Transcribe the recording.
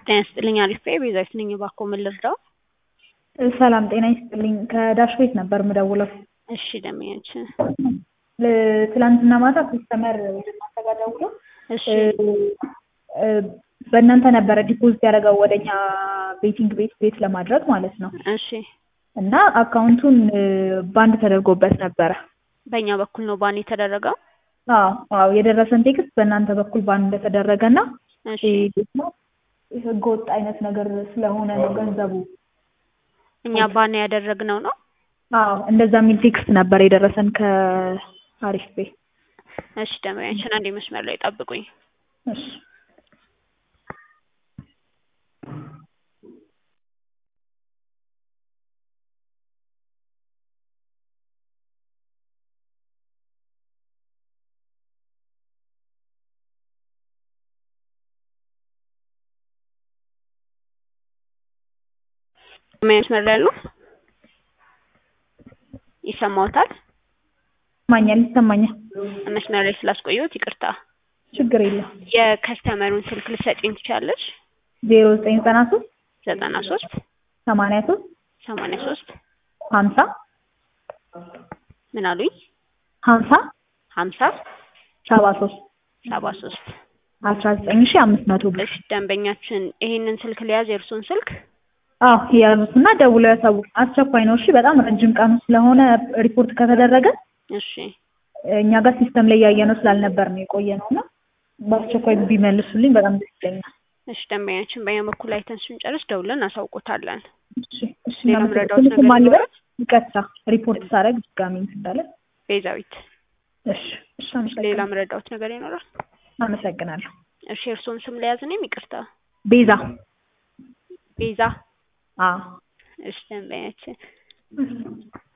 ጤና ይስጥልኝ አሪፍ ነኝ ቤዛዊት ነኝ እባክዎ ምን ልርዳዎ? ሰላም ጤና ይስጥልኝ ከዳሽ ቤት ነበር የምደውለው። እሺ ደንበኛችን ትላንትና ማታ ከስተመር ወደ እናንተ ጋር ደውሎ እሺ በእናንተ ነበረ ዲፖዚት ያደረገው ወደኛ ቤቲንግ ቤት ቤት ለማድረግ ማለት ነው። እሺ እና አካውንቱን ባንድ ተደርጎበት ነበረ። በእኛ በኩል ነው ባን የተደረገው? አዎ አዎ የደረሰን ቴክስት በእናንተ በኩል ባንድ እንደተደረገ እና እሺ ደግሞ ህገወጥ አይነት ነገር ስለሆነ ነው ገንዘቡ። እኛ ባን ያደረግነው ነው? አዎ እንደዛ የሚል ቴክስት ነበር የደረሰን ከአሪፍ ቤ። እሺ ደንበኛችን አንዴ መስመር ላይ ጠብቁኝ። እሺ መስመር ላይ ያሉ ይሰማዎታል? ይሰማኛል ይሰማኛል። መስመር ላይ ስላስቆየሁት ይቅርታ። ችግር የለም። የከስተመሩን ስልክ ልትሰጪኝ ትችያለሽ? ዜሮ ዘጠኝ ዘጠና ሶስት ዘጠና ሶስት ሰማንያ ሶስት ሰማንያ ሶስት ሀምሳ ምን አሉኝ? ሀምሳ ሀምሳ ሰባ ሶስት ሰባ ሶስት አስራ ዘጠኝ ሺ አምስት መቶ ብር። እሺ ደንበኛችን ይሄንን ስልክ ሊያዝ የእርሶን ስልክ አዎ የያዙትና ደውለው ያሳውቁ። አስቸኳይ ነው። እሺ በጣም ረጅም ቀኑ ስለሆነ ሪፖርት ከተደረገ እሺ እኛ ጋር ሲስተም ላይ ያየነው ስላልነበር ነው የቆየ ነው እና በአስቸኳይ ቢመልሱልኝ በጣም ደስ ይለኛል። እሺ ደንበኛችን በእኛ በኩል አይተን ስንጨርስ ደውለን እናሳውቆታለን። እሺ እሺ ሌላ እናመሰግናለን። ምረዳዎት ነገር ማን ልበል? ይኖራል? ይቅርታ ሪፖርት ሳደርግ ድጋሚ እንዳለ። ቤዛዊት እሺ እሺ ሌላ አመሰግናለሁ። ምረዳዎት ነገር ይኖራል? አመሰግናለሁ። እሺ የእርሶን ስም ለያዝ እኔም ይቅርታ። ቤዛ ቤዛ አዎ እሺ ደንበኛችን